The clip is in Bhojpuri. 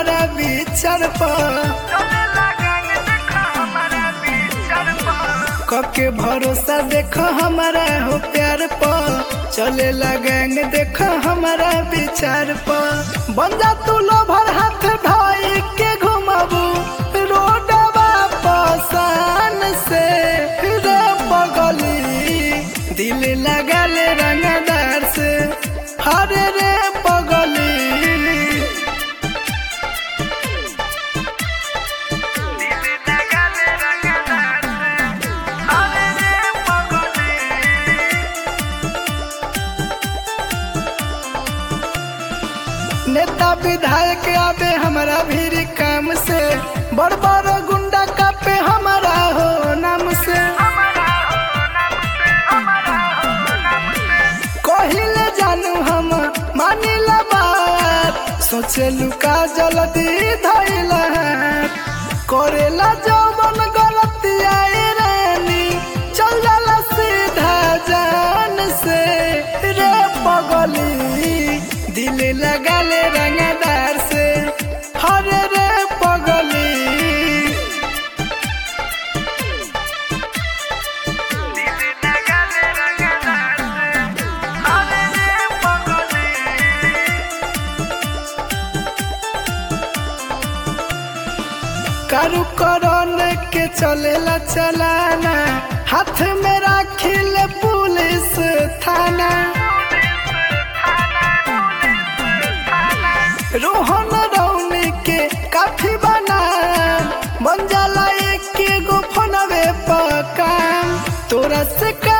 हमारा विचार पर कके भरोसा देखो हमारा हो प्यार पर चले गैंग देखो हमारा विचार पर बन जा तू लोभर हाथ भाई के घुमाबू रोडवा पसान से रे पगली दिल लगा ले रंगदार से हरे रे पगली नेता विधायक आवे हमारा भी काम से बड़ बड़ गुंडा कापे हमारा हो नाम से कहिले जानू हम मानिला बात सोचे लुका जल्दी धैला करेला जौवन गलती आए रानी चल जाला सीधा जान से रे पगली दिल लगा ले रंगदार से हरे रे पगली कारू करण के चलेला चलाना हाथ में राखिल पुलिस थाना रोहन रौनी के काफी बना बन जाला एक गो फोनवे पर काम तोरा से का